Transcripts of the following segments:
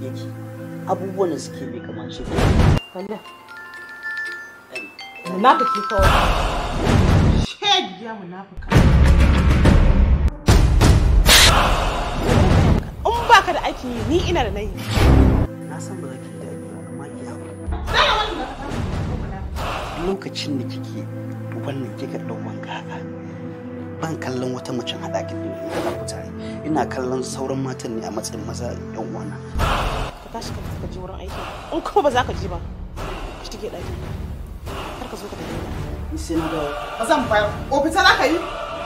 yake abubuwan da suke bai kamar shi Kalla. Munafiki kawai. Shediya munafika. In baka da aikin yi, ni ina da nayi. na san ba za ki daɗi ba amma ki haƙuri lokacin da kike wannan kika ɗau wanka haka ban kallon wata mace haɗa ki da ita ku tare ina kallon sauran matan ne a matsayin maza yan uwana Ka tashi ka tafi ka je wurin aiki. In kuma ba za ka je ba, ka shige ɗaki. Kar ka zo ka tafi. ni sai na ga Ba zan bayar. Ofisa za ka yi?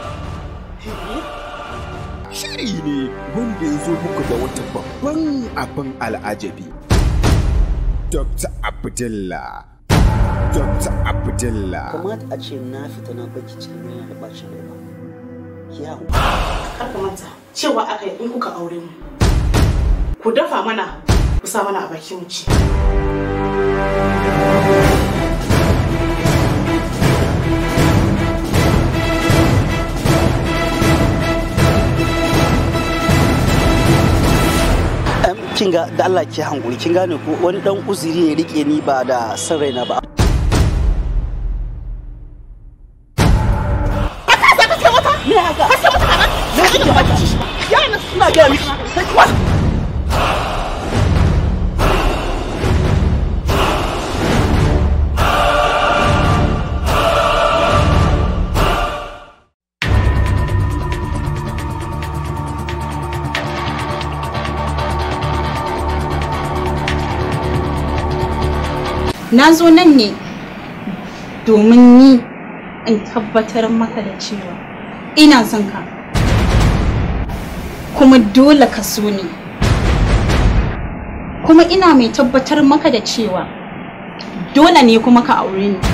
shiri ne wanda ya zo muku da wata babban abin al'ajabi. Dr. Abdullah. Dr. Abdullah. kamata a ce na fita na baki cikin yana da bacin rai ba ki haƙuri Kar ka manta cewa aka yi in kuka aure mu. Ku dafa mana, ku sa mana a baki mu ci. Em, kin ga da Allah ki hankuri kin gane ko wani dan uzuri ne rike ni ba da san raina ba Me haka? Na ji da baki shi. Yana suna ga miki. Sai ki wasa. na zo nan ne domin ni in tabbatar maka da cewa ina son ka kuma dole ka so ni kuma ina mai tabbatar maka da cewa dole ne kuma ka aure ni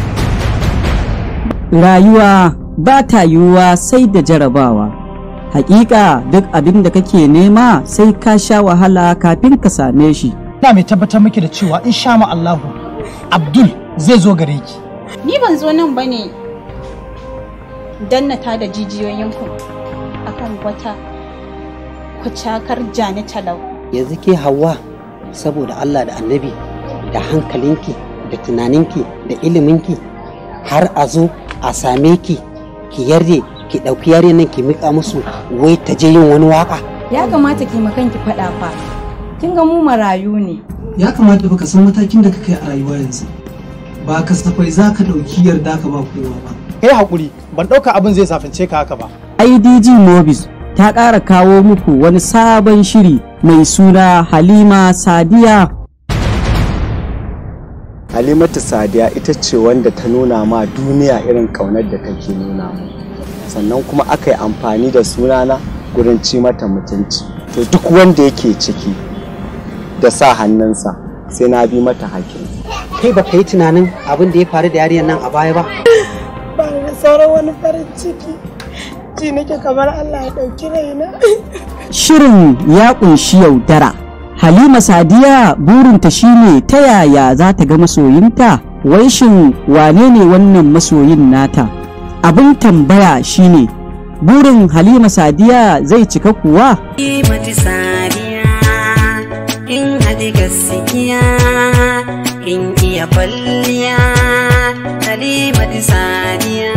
Rayuwa ba ta yiwuwa sai da jarabawa. Hakika duk abin da kake nema sai ka sha wahala kafin ka same shi. ina mai tabbatar miki da cewa in sha ma Allahu Abdul zai zo gare ki ni ban zo nan ba ne dannata da jijiyoyinku akan wata kucakar jani talau yanzu ke hawa saboda Allah da annabi da hankalinki da tunaninki da iliminki har a zo a same ki ki yarda ki ɗauki yare nan ki miƙa musu wai ta je yin wani waka ya kamata ki makanki faɗa fa kin ga mu marayu ne ya kamata baka san matakin da ka kai a rayuwa yanzu ba kasafai za ka ɗauki yarda ka ba kowa ba kai hakuri ban ɗauka abin zai safince ka haka ba IDG Mobis ta ƙara kawo muku wani sabon shiri mai suna Halima Sadiya. Halimatu Sadiya ita ce wanda ta nuna ma duniya irin ƙaunar da take nuna mu. Sannan kuma aka yi amfani da sunana gurin ci mata mutunci. To duk wanda yake ciki da sa hannunsa sai na bi mata hakin. kai baka yi tunanin abin da ya faru da yarinyar nan a baya ba Ba da sauran wani farin ciki. Ji nake kamar Allah ya ɗauki raina. Shirin ya ƙunshi yaudara. Halima Sadiya burinta shine ta yaya za ta ga masoyinta, wai shin wane ne wannan masoyin nata? Abin tambaya shine burin Halima Sadiya zai cika kuwa? mati sadiya in haɗi gaskiya in iya kwalliya halimati sadiya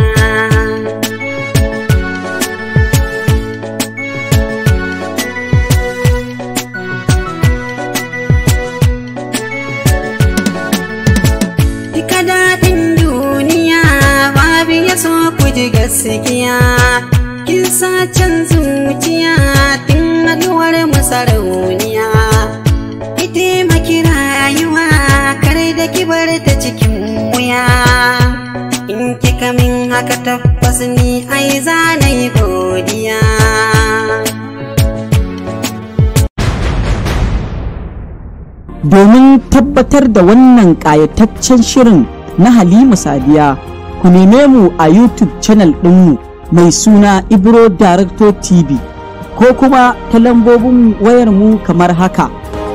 Duka daɗin duniya babu ya so ku ji gaskiya kin sa can zuciya tun haduwar masarauniya ki taimaki rayuwa kar da ki bar ta cikin wuya in kika min haka tabbas ni ai za na yi godiya Domin tabbatar da wannan ƙayataccen shirin na Halima Sadiya, ku neme mu a YouTube channel ɗinmu mai suna Ibro Director TV ko kuma ta lambobin wayarmu kamar haka.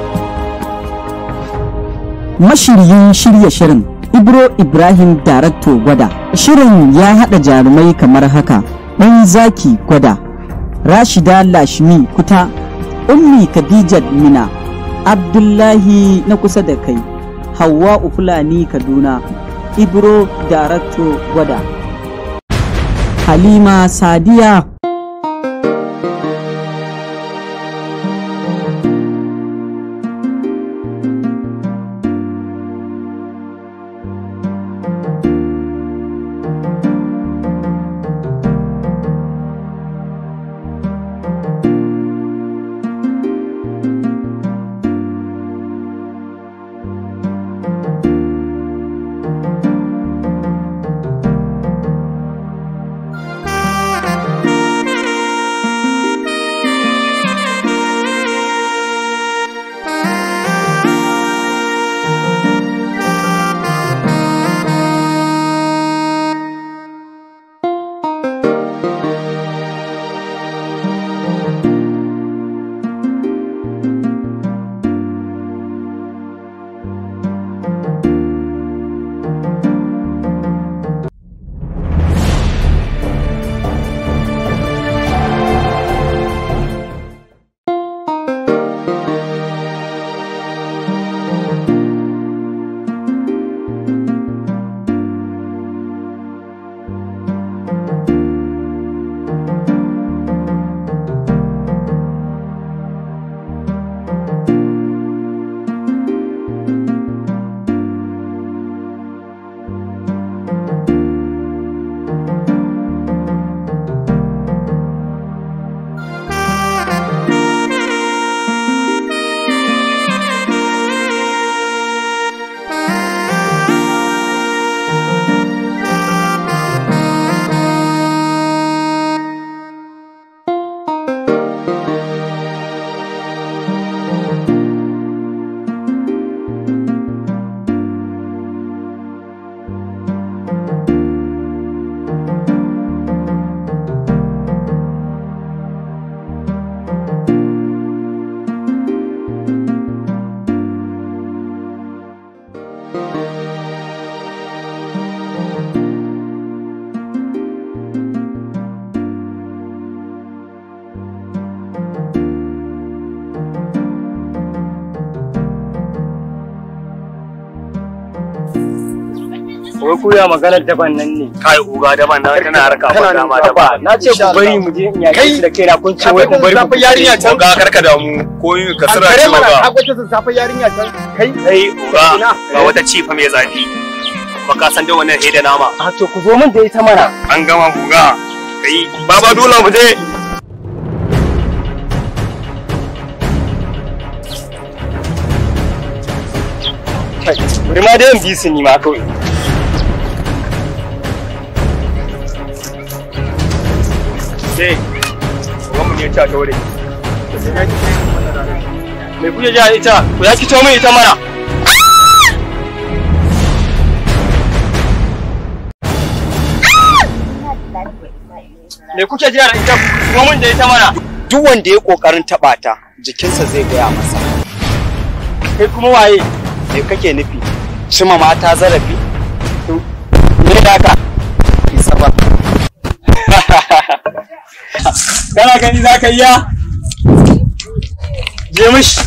Mashiryin shirya shirin Ibro Ibrahim Director Gwada. Shirin ya haɗa jarumai kamar haka, ɗan zaki Gwada, Rashida Lashmi Kuta, Ummi Khadijat Mina. abdullahi na kusa da kai hawa fulani kaduna ibro darakto gwada halima sadiya wai ku ya maganar daban nan ne kai uga daban nan tana harka ba dama daba na ce ku bari mu je in yaki da kaina kun ce wai ku bari ku yarinya can ga karka da mu ko ka sira ce mana uga akwai ta safa yarinya can kai kai uga ga wata cifa mai zafi ba ka san da wannan hede nama a to ku zo min da ita mana an gama uga kai baba dole mu je kai bari ma dai in bi su ni ma kawai sai uga mu ne ta tore me kuke ja ita ku ya kito min ita mana me kuke jira da ita ku min da ita mana duk wanda ya kokarin taba ta jikinsa zai gaya masa kai kuma waye me kake nufi cima mata zarafi me da ka isa ba kana gani za ka iya je mishi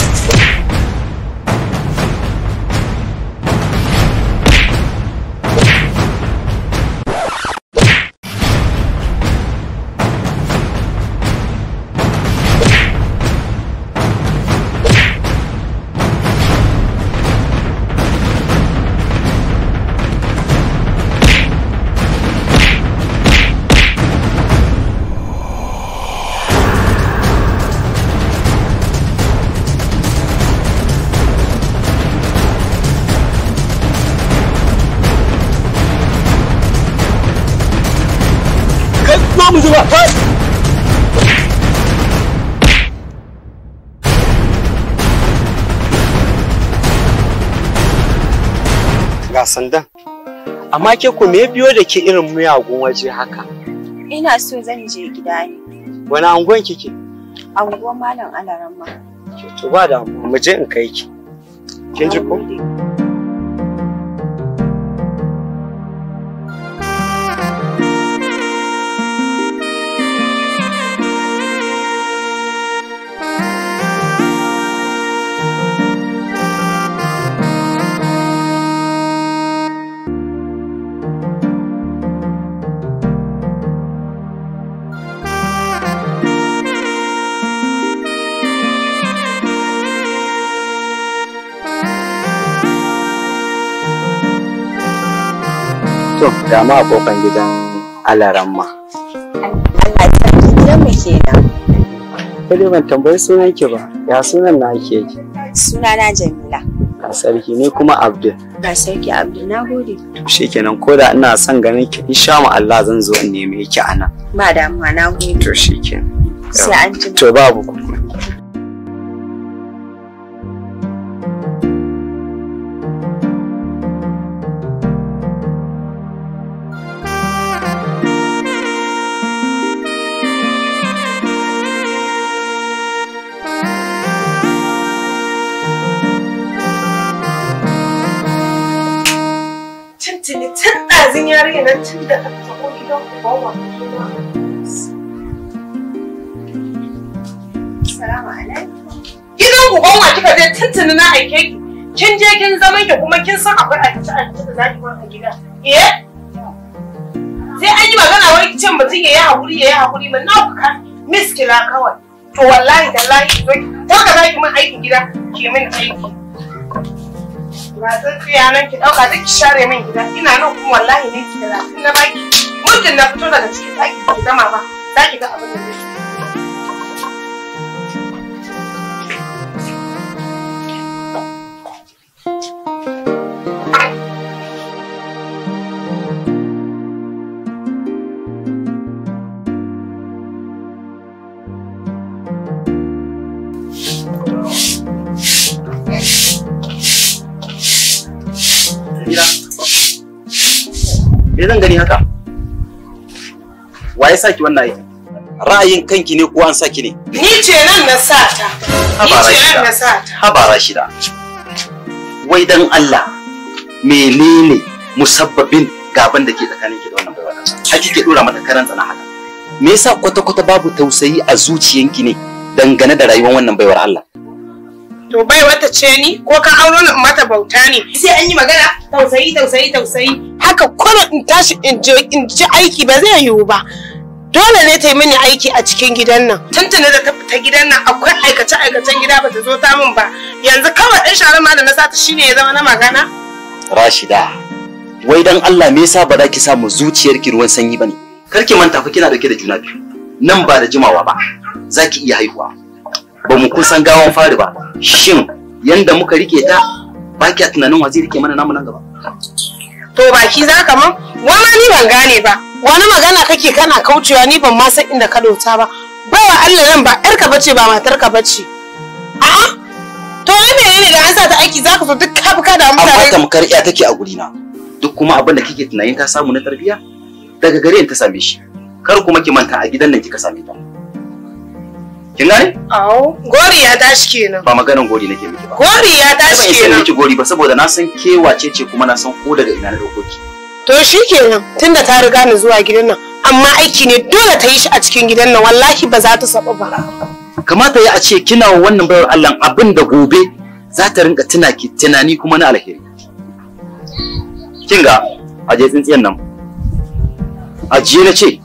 zo mu zuba ga sandan amma ke ku me biyo da ke irin miyagun waje haka Ina so zan je gida ne. wani angon kike Anguwan Malam Alaramma. to ba da mu je in kai ki kin ji ko To, ga ma a kofan gidan alaramma. Allah sarki gidanmu kenan. Ko dai ban tambayi sunan ki ba, ya sunan na ake yi. Sunana Jamila. Ga sarki ni kuma Abdul. Ga sarki Abdul na gode. Shikenan ko da ina son ganin ki insha Allah zan zo in neme ki a nan. Ba damuwa na gode. To shikenan. Sai an jima. To babu kuma. Tuntuni tun ɗazin yarinya nan tun da aka taɓo gidan ubanwa. Salamu alaikum. Gidan ubanwa kika je tuntuni na aike ki. Kin je kin zaman ki kuma kin san akwai aikace aikace da zaki bar a gida. Eh? Sai an yi magana wai cin mutum ya yi haƙuri ya yi haƙuri ba na ku kan miskila kawai. To wallahi da lahi zo ki ka za ki min aikin gida ki min aiki. Ba tsintsiya nan ki ɗauka duk ki share min gida ina nan kuma wallahi ne ki talatin na baki. Muddin na fito daga cikin ɗaki ba ki gama ba za ki ga abin da zai Mira. Me zan gani haka? Wa ya saki wannan aikin? Ra'ayin kanki ne ko an saki ne? Ni ce nan na sa ta. Ni Haba ce nan na Rashida. sa ta. Haba Rashida. Wai dan Allah menene musabbabin gaban da ke tsakanin ki da wannan baiwa Allah? Har kike dora mata karan tsana haka. Me yasa kwata-kwata babu tausayi a zuciyanki ne dangane da rayuwar wannan baiwar Allah? To bai wata ce ni ko ka auro ni in mata bauta ne. Sai an yi magana tausayi tausayi tausayi. Haka kullum in tashi in je in ji aiki ba zai yiwu ba. Dole ne ta yi mini aiki a cikin gidan nan. Tuntuni da ta fita gidan nan akwai aikace aikacen gida ba ta zo ta min ba. Yanzu kawai ɗan sharar ma da na sata shine ya zama na magana. Rashida, wai dan Allah me yasa ba za ki samu zuciyarki ruwan sanyi bane? Kar ki manta fa kina dauke da juna biyu. Nan ba da jimawa ba, za ki iya haihuwa. Ba mu kun san gawan fari ba. Shin yanda muka rike ta ba ki tunanin wa zai rike mana namu nan gaba? To baki za ka man? Wani ni ban gane ba. Wani magana kake kana kaucewa ni ban ma san inda ka dota ba. Bawa Allah nan ba ƴarka bace ba matarka bace. A'a. To wai menene da an sa ta aiki zaka so duk ka buka da Amma mutane. tamkar iya take a gurina. Duk kuma abin da kike tunanin ta samu na tarbiyya daga gare ni ta same shi. Kar kuma ki manta a gidan nan kika same ta. Kin gane? Awo, gori ya tashi kenan. Ba maganan gori nake miki ba. Gori ya Ai ban tashi isa kenan. miki gori ba saboda na san ke wace ce kuma na san ko daga ina na dauko ki. To shi kenan tunda ta riga ni zuwa gidan nan. Amma aiki ne dole ta yi shi a cikin gidan nan wallahi ba za ta saba ba. kamata ya a ce kina wa wannan bayar Allah abin da gobe za ta rinka tuna ki tunani kuma na alheri kin ga aje tsintsiyan nan ajiye na ce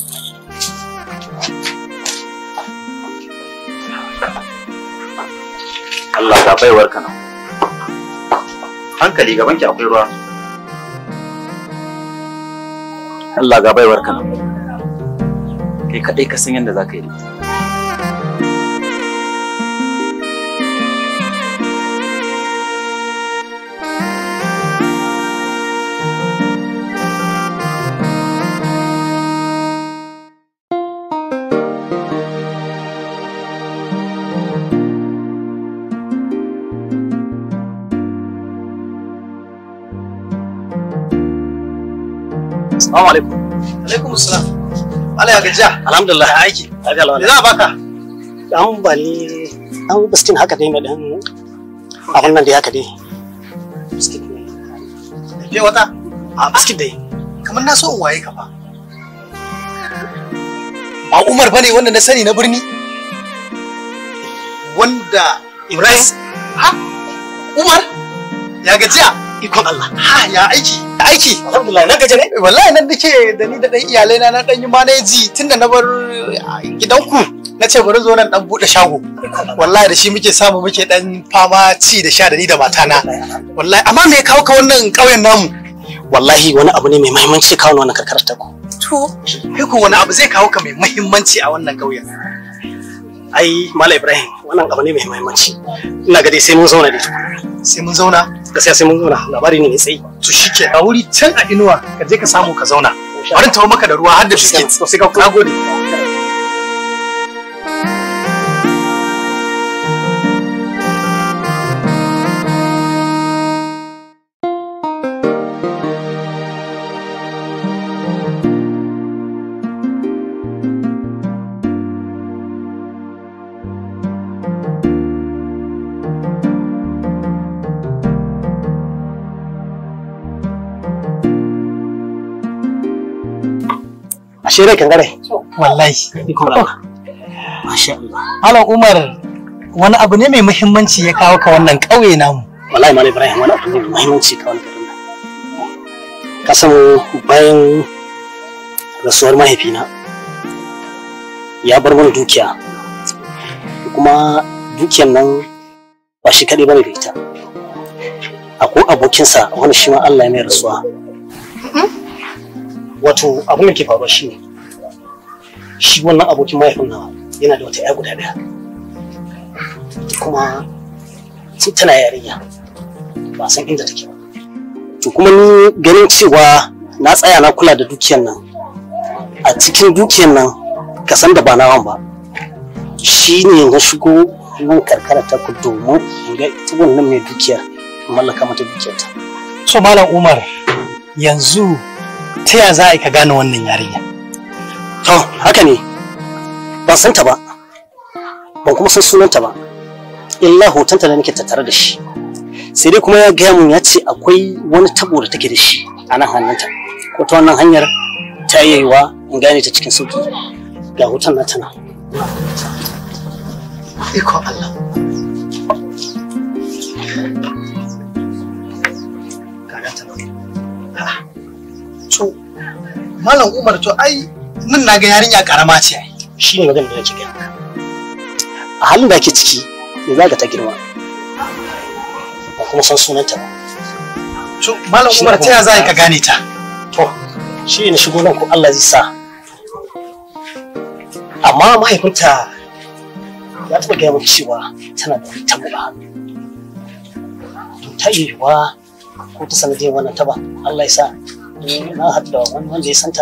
Allah ga baiwar ka nan hankali gaban ki akwai ruwa Allah ga baiwar ka nan kai kadai ka san yadda za ka yi da ita Assalamu alaikum. Alaikum salam. Allah ya gajiya. Alhamdulillah. Ya aiki. Lafiya Me za a baka? Dan ba ni dan biskin haka dai na dan abun nan da haka dai. Biskin ne. Je wata? A biskit dai. Kamar na so in waye ka fa. Ba Umar bane wanda na sani na birni? Wanda Ibrahim? Ha? Umar? Ya gajiya? Ikon Allah. Ha ya aiki. Aiki. Alhamdulillah na gaje ne. Wallahi nan nake da ni da dan iyalai na na dan yi maneji tunda na bar gidanku na ce bari zo nan dan bude shago. Wallahi da shi muke samu muke dan fama ci da sha da ni da matana. Wallahi amma me ya kawo ka wannan ƙauyen namu? wallahi wani abu ne mai muhimmanci kawo wannan karkarar ta ku To, kai ko wani abu zai kawo ka mai muhimmanci a wannan ƙauyen. ai mala ibrahim wannan abu ne mai muhimmanci ina ga dai sai mun zauna dai Sai mun zauna. gaskiya sai mun zauna labari ne mai tsayi To shike a wuri can a inuwa ka je ka samu ka zauna. Bari in tawo maka da ruwa har da biskit. sai ka Na gode. ashe rai kangare Wallahi. iko Allah masha Allah Malam Umar wani abu ne mai muhimmanci ya kawo ka wannan ƙauye namu. wallahi mala ibrahim wani abu ne mai muhimmanci kawo garin nan ka san bayan rasuwar mahaifina ya bar mana dukiya kuma dukiyar nan ba shi kaɗai bane da ita akwai abokinsa wani shi ma Allah ya mai rasuwa wato abin da ke faruwa shi ne shi wannan abokin mahaifin nawa yana da wata 'ya guda ɗaya kuma tun tana yarinya ba san inda take ba to kuma ni ganin cewa na tsaya na kula da dukiyar nan a cikin dukiyar nan ka san da ba nawan ba shi ne na shigo nan karkara ta ku domin in ga ita wannan mai dukiya in mallaka mata dukiyarta So Malam Umar yanzu ta ya za a yi ka gane wannan yarinya? to haka ne ban san ta ba ban kuma san sunanta ba illa hotonta da nake tattare da shi sai dai kuma ya gaya mun ya ce akwai wani tabo da take da shi a nan hannunta ko ta wannan hanyar ta iya yiwa in gane ta cikin sauki ga hoton na tana Iko Allah. Kaga ta Ha. To, Malam Umar to ai nan na ga yarinya karama ce ai. shi ne magana da nake gaya maka a halin da ake ciki ya zaga ta girma ba kuma san sunanta ba To, Malam Umar ta ya za a yi ka gane ta? to shi ne shigo nan ko Allah zai sa amma mahaifinta ya taɓa gaya min cewa tana da wani tabo a hannu to ta iya yiwuwa ko ta sanadiyar wannan taba Allah ya sa in na haɗu da wani wanda ya santa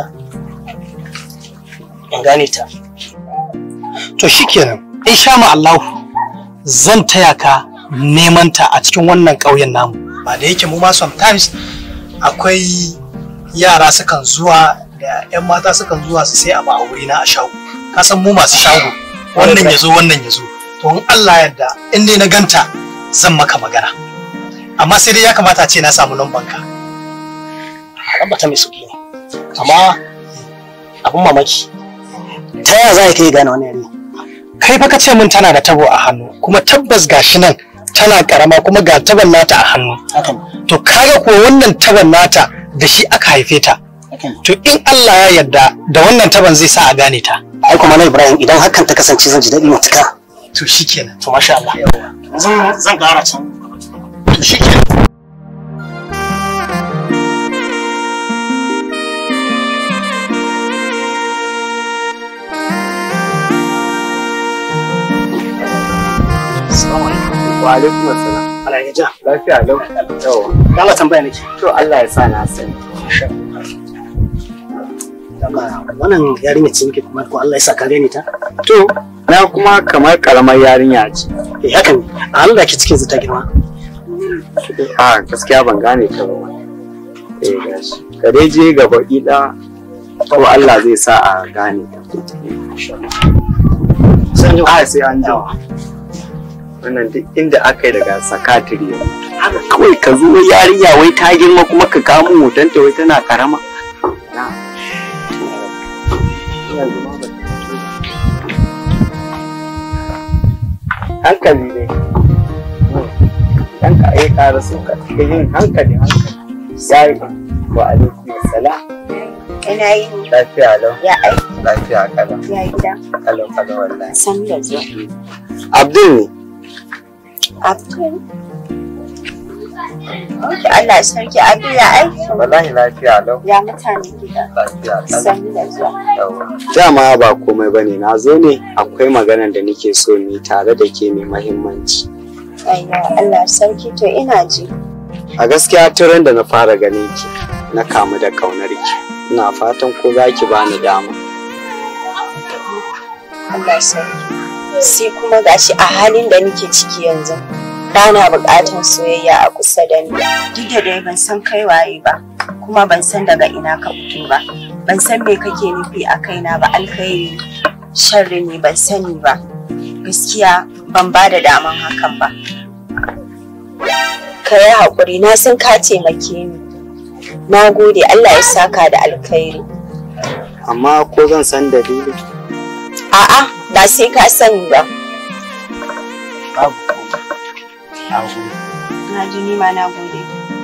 in gane ta To shikenan, insha Allah zan taya ka neman ta a cikin wannan ƙauyen namu. Ba da yake mu ma sometimes akwai yara sukan zuwa da 'yan mata sukan zuwa su sai abu a wurina a shago. Ka san mu masu shago wannan ya zo wannan ya zo. To in Allah yarda in dai na ganta zan maka magana. Amma sai dai ya kamata a ce na samu numban ka. tabbata mai sauki ne amma abun mamaki ta yaya za ka yi gane wani yare Kai fa ka ce min tana da tabo a hannu kuma tabbas gashi nan tana karama kuma ga taban nata a hannu. To kaga ko wannan taban nata da shi aka haife ta. To in Allah ya yarda da wannan taban zai sa a gane ta. ai kuma na Ibrahim idan hakan ta kasance zan ji daɗi matuka To shikenan. to masha Allah zan zan ƙara can To shikenan. assalamu alaikum Wa alaikum assalam. Allah ya ja Lafiya lau. Yawa. Allah tambaya nake To Allah ya sa na sani. Dama wannan yarinya ce nake kuma ko Allah ya sa ka gane ta To na kuma kamar karamar yarinya ce. eh hakan a halin da ke cikin ta girma A gaskiya ban gane ta ba. Eh gashi. Ka dai je gaba ida ko Allah zai sa a gane ta. sai an ji A sai an jima. Wannan duk inda aka yi daga sakatiri. Haka kawai ka zo yarinya wai ta girma kuma ka kamo hotonta wai tana karama. Na. Yanzu ma ba ta fito ba. hankali ne dan ka yi ƙara so ka ga yin hankali hankali ya yi wa alaikum salam Ina yi lafiya lau ya aiki lafiya kalau ya gida. kalau kalau wallahi San da zuwa. abdul ne Abdul. Ok, Allah sarki Abdul ya aiki. Wallahi lafiya lau. Ya mutane gida. Lafiya lau. Sani da zuwa. Dama ba komai bane na zo ne akwai maganar da nake so ni tare da ke mai mahimmanci. Ayya, Allah sarki to ina ji. A gaskiya turan da na fara ganin ki na kamu da kaunar ki. Ina fatan ko za ki bani dama. Allah sarki. Sai kuma gashi a halin da nake ciki yanzu. Bana buƙatar soyayya a kusa da ni. Duk da dai ban san kai waye ba, kuma ban san daga ina ka fito ba. Ban san me kake nufi a kaina ba alkhairi sharri ne ban sani ba. Gaskiya ban ba da daman hakan ba. Ka yi haƙuri na san ka taimake ni. Na gode Allah ya saka da alkhairi. Amma ko zan san dalili? A'a ba sai ka sani ba. Babu Na gode. Na ji ni ma na gode.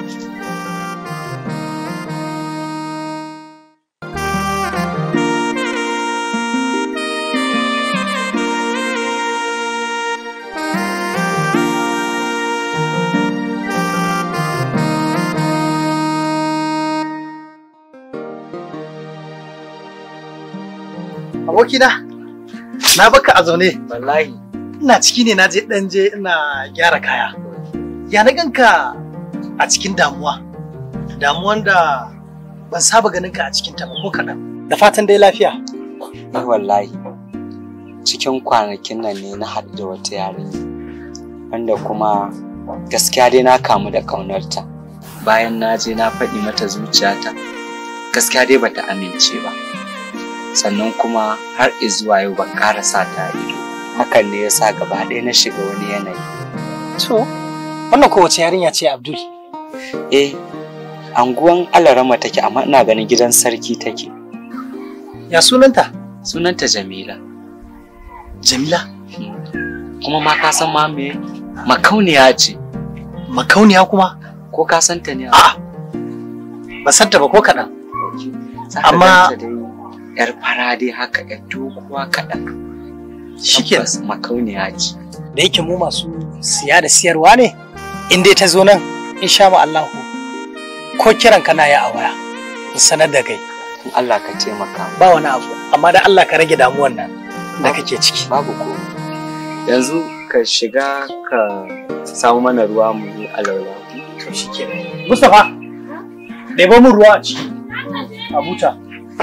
abokina na baka a zaune wallahi ina ciki ne na je dan je ina gyara kaya ya na ganka a cikin damuwa damuwan da ban saba ganin ka a cikin ta ba ko kaɗan da fatan dai lafiya Ni wallahi cikin kwanakin nan ne na haɗu da wata yarinya wanda kuma gaskiya dai na kamu da ƙaunarta bayan na je na faɗi mata zuciyata gaskiya dai bata amince ba sannan kuma har izuwa yau ban ƙara sa ta ido hakan ne yasa gaba ɗaya na shiga wani yanayi to wannan kowace yarinya ce abdul eh anguwan alarama take amma ina ganin gidan sarki take ya sunanta sunanta jamila jamila kuma ma ka san ma me makauniya ce makauniya kuma ko ka san ta ne a ba san ta ba ko kaɗan amma yar fara dai haka yar doguwa kaɗan shike makauniya ce da yake mu masu siya da siyarwa ne in dai ta zo nan insha ma Allahu ko kiran kana ya a waya in sanar da kai in Allah ka taimaka ba wani abu amma da Allah ka rage damuwan nan da kake ciki babu ko yanzu ka shiga ka samu mana ruwa mu yi alaula to shike Mustafa ɗebo min ruwa a ciki a buta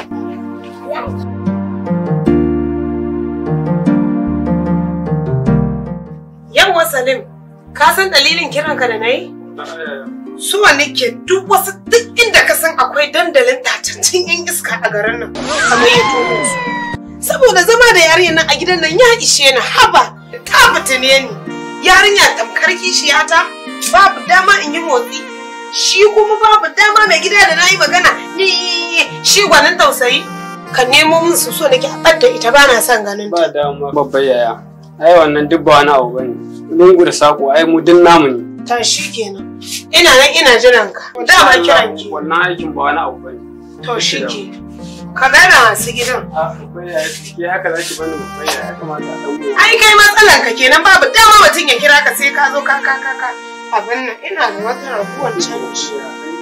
Yawwa Salim, ka san dalilin kiranka da na yi? Suwa nake duk wasu duk inda ka san akwai dandalin tatattun yan iska a garin nan. Kamar ya tono su. Saboda zama da yarinyar nan a gidan nan ya ishe ni haba ta fitine ni. Yarinya tamkar kishiyata babu dama in yi motsi. Shi kuma babu dama mai gida da na yi magana ni shi gwanin tausayi. Ka nemo min su so nake a ɓadda ita ba na son ganin ta. Ba damuwa babbar yaya. ai wannan duk ba wani abu bane lungu da sako ai mu duk namu ne ta shi kenan ina nan ina jiran ka dama kiran ki wannan aikin ba wani abu bane to shi ke ka gana masu gidan ke haka za ki bani babbar ya kamata a ɗan ai kai matsalan ka kenan babu dama mutum ya kira ka sai ka zo ka ka ka ka abin nan ina da wata rabuwar canji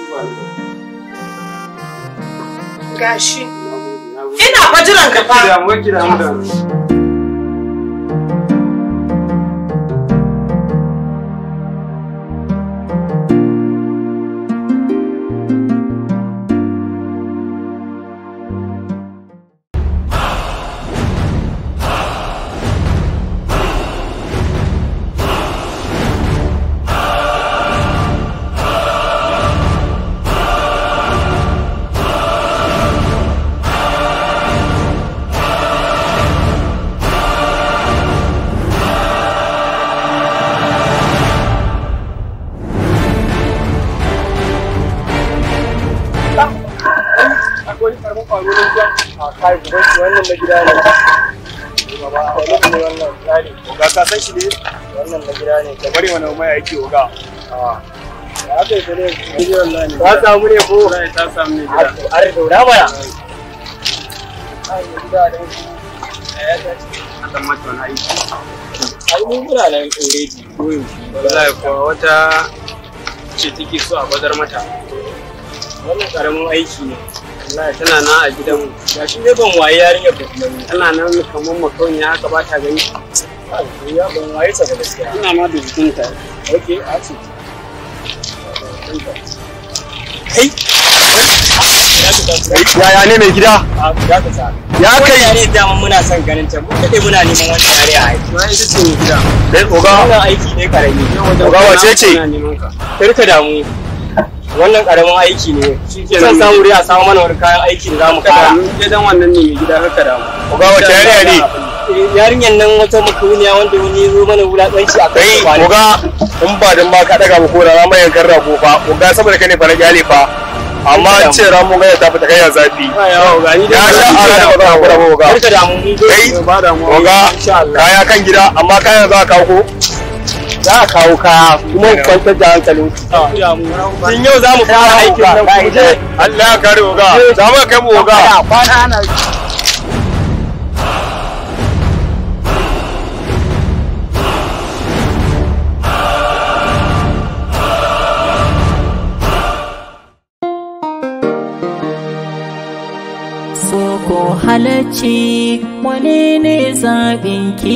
gashi ina fa jiran ka fa damuwa ki damu da wani karamin kwaro na ruwa a kai gudan shi wannan na gida ne gaba wannan ne wannan gida ne ga ka san shi ne wannan na gida ne da bari wani mai aiki oga ya kai ta ne gidi wallahi ta samu ne ko wallahi ta samu ne gida are daura baya ai gida da ya ta dan mata wani aiki ai mun muna nan already ko wallahi ko wata ce take so a bazar mata wannan karamin aiki ne wallahi tana nan a gidanmu ga shi dai ban waye yarinyar ba kuma tana nan kamar makauniya haka ba ta gani ya ban waye ta ba gaskiya ina ma da jikinta okay a ce kai yaya ne mai gida ya kai yare dama muna son ganin ta mu dai muna neman wani yare a aiki ma ita ce mai gida dai oga wannan aiki ne karami Oga, wace ce? karka damu wannan karamin aiki ne zan samu dai a samu mana wani kayan aiki da zamu kara ke dan wannan ne mai gida karka damu Oga, wace yarinya ne? yarinyar nan wata makauniya wanda wani ya zo mana wulaƙanci a kai oga in ba dan ba ka daga mu ko da ma yankan rago fa oga saboda kai ne fa na kyale fa amma an ce ramu ga ta fita kai ya zafi ya sha ara da ba za ka ba oga karka damu mun zo kai oga kaya kan gida amma kayan za ka kawo ko za a kawo kaya kuma ku kwantar da hankalin tun yau za mu fara aikin nan ku je Allah ya kare oga za mu kai mu oga kwana ana Soko halacci wane ne zaɓinki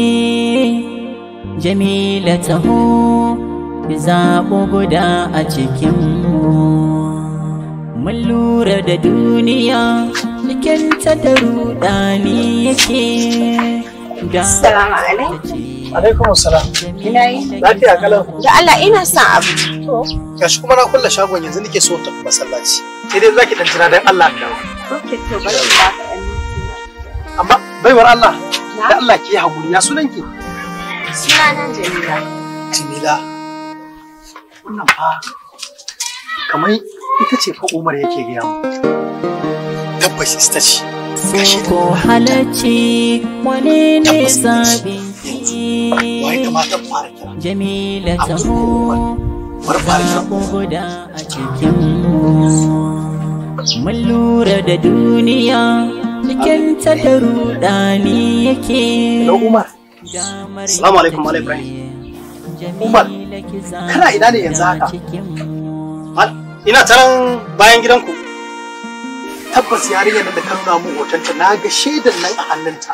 Jamila taho zaɓo guda a cikinmu Mun lura da duniya cikinta da rudani yake da Assalamu alaikum. alaikum salam Ina yi? lafiya kalau Da Allah ina son abu. gashi kuma na kulle shagon yanzu nake so ta masallaci sai dai zaki dan jira dan Allah da Ok, to bari in baka ɗan amma baiwar Allah da Allah ki hakuri ya sunan ki Sunana Jamila. Jamila wannan fa kamar ita ce fa Umar yake gaya mu tabbas ita ce Soko halacci wane ne zaɓinki Jamila taho zaɓo guda a cikinmu Mun lura da duniya cikinta da rudani yake Umar Assalamu alaikum Malam Ibrahim Umar kana ina ne yanzu haka ina taran bayan gidanku tabbas yarinyar nan da ka nuna mun hotonta na ga shaidan nan a hannunta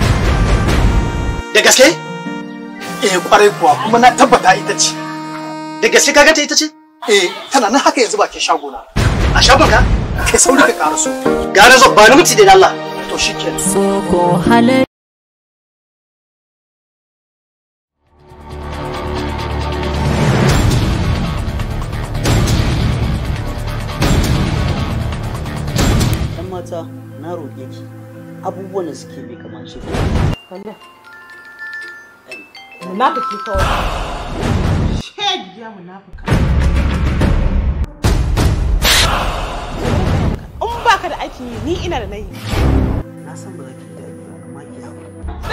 da gaske eh kwarai kuwa kuma na tabbata ita ce da gaske kaga ta ita ce eh tana nan haka yanzu bakin shagona a shagon ka kai sauri ka karaso gane zo ba ni mutu da Allah to shikenan Soko halacci Ɗan mata na roƙe ki abubuwan da suke bai kamace ku. Kalla. Munafiki kawai. Shegiya munafika. In baka da aikin yi ni ina da nayi. Na san ba za ki da amma ki haƙuri.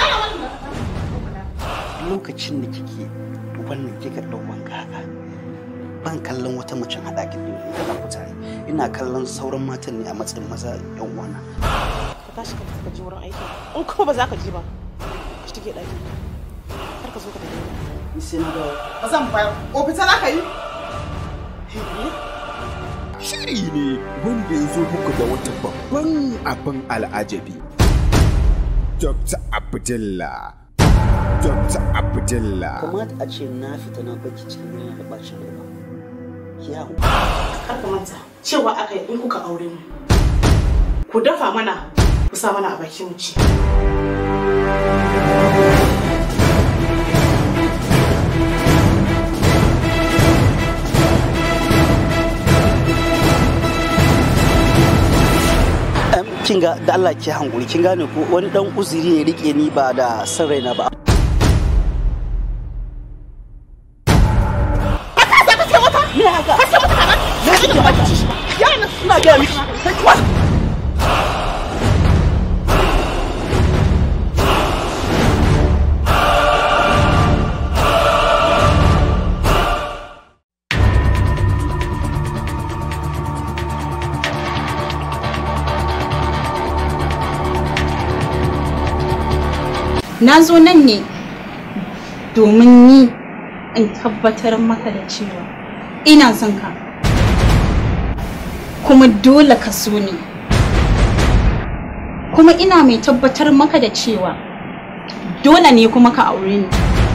Lokacin da kike wannan kika ɗau wanka haka ban kallon wata mace haɗa ki da ita ku tare ina kallon sauran matan ne a matsayin maza yan uwana. Ka tashi ka tafi ka je wurin aiki. In kuma ba za ka je ba. Ka shige ɗaki. Kar ka zo ka tafi. Ni sai na dawo. Ba zan bayar. Ko fita za ka yi? Shiri ne wanda ya zo muku da wata babban abin al'ajabi. Dr. Abdullah. Dr. Abdullah. Kamata a ce na fita na baki cikin yana da bacin rai ba. Ki haƙuri. Kar ka manta cewa aka yi in kuka aure mu. Ku dafa mana ku sa mana a baki mu ci. Em, kin ga da Allah ki hankuri kin gane ko wani dan uzuri ne rike ni ba da san raina ba Me haka? Ka ce mata kana? Me kike mata? Yana suna ga miki. Kai kuwa. na zo nan ne domin ni in tabbatar maka da cewa ina son ka kuma dole ka so ni kuma ina mai tabbatar maka da cewa dole ne kuma ka aure ni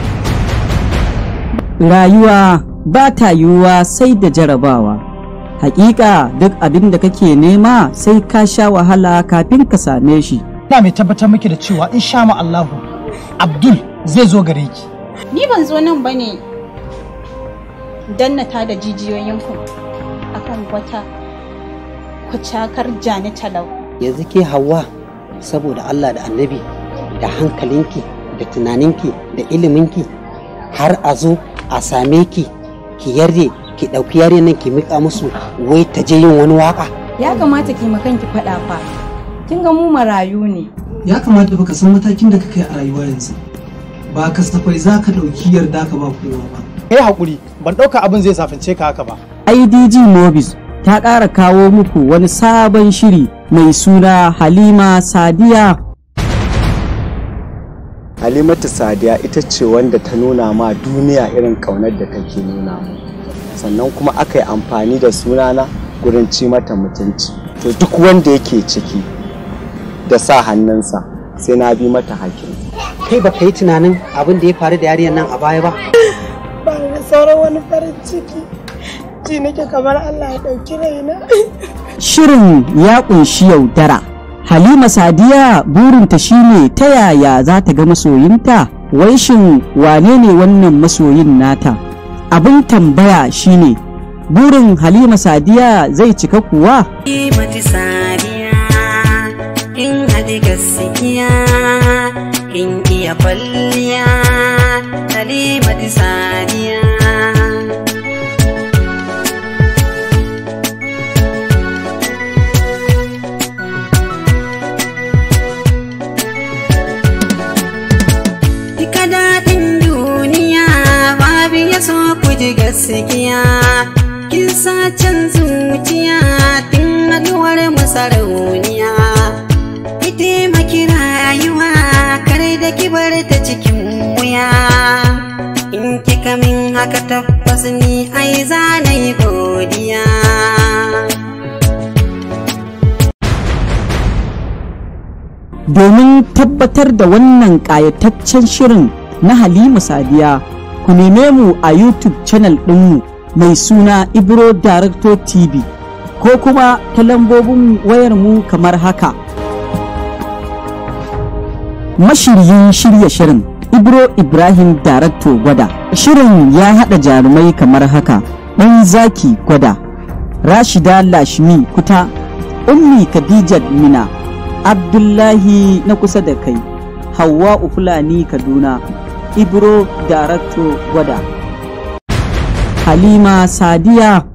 rayuwa ba ta yiwuwa sai da jarabawa hakika duk abin da kake nema sai ka sha wahala kafin ka same shi ina mai tabbatar miki da cewa in sha Allahu Abdul zai zo gare ki ni ban zo nan bane dannata da jijiyoyin ku akan wata kucakar jani talau yanzu ke hawa saboda Allah da annabi da hankalinki da tunaninki da iliminki har a zo a same ki ki yarda ki ɗauki yare nan ki miƙa musu wai ta je yin wani waka ya kamata ki makanki faɗa fa kin ga mu marayu ne ya kamata baka san matakin da ka kai a rayuwa yanzu ba kasafai za ka ɗauki yarda ka ba kowa ba kai hakuri ban ɗauka abin zai safince ka haka ba idg mobis ta ƙara kawo muku wani sabon shiri mai suna halima sadiya halimatu sadiya ita ce wanda ta nuna ma duniya irin ƙaunar da take nuna mu sannan kuma aka yi amfani da sunana gurin ci mata mutunci to duk wanda yake ciki da sa hannunsa sai na bi mata hakin kai ba ka yi tunanin abin da ya faru da yarinyar nan a baya ba ba da sauran wani farin ciki ji nake kamar Allah ya ɗauki raina shirin ya ƙunshi yaudara halima sadiya burinta shine ta yaya za ta ga masoyinta wai shin wane ne wannan masoyin nata abin tambaya shine burin halima sadiya zai cika kuwa mati sadiya in haɗi gaskiya in iya kwalliya halimati sadiya Duka daɗin duniya babu ya so ku ji gaskiya kin sa can zuciya tun haɗuwar masarauniya ki taimaki rayuwa kar da ki bar ta cikin wuya in kika min haka tabbas ni ai za na yi godiya domin tabbatar da wannan ƙayataccen shirin na halima sadiya ku neme mu a youtube channel ɗinmu mai suna ibro director tv ko kuma ta lambobin wayarmu kamar haka mashiryin shirya shirin ibro ibrahim director gwada shirin ya haɗa jarumai kamar haka ɗan zaki gwada rashida lashmi kuta ummi khadijat mina abdullahi na kusa da kai hawa fulani kaduna ibro darakto gwada halima sadiya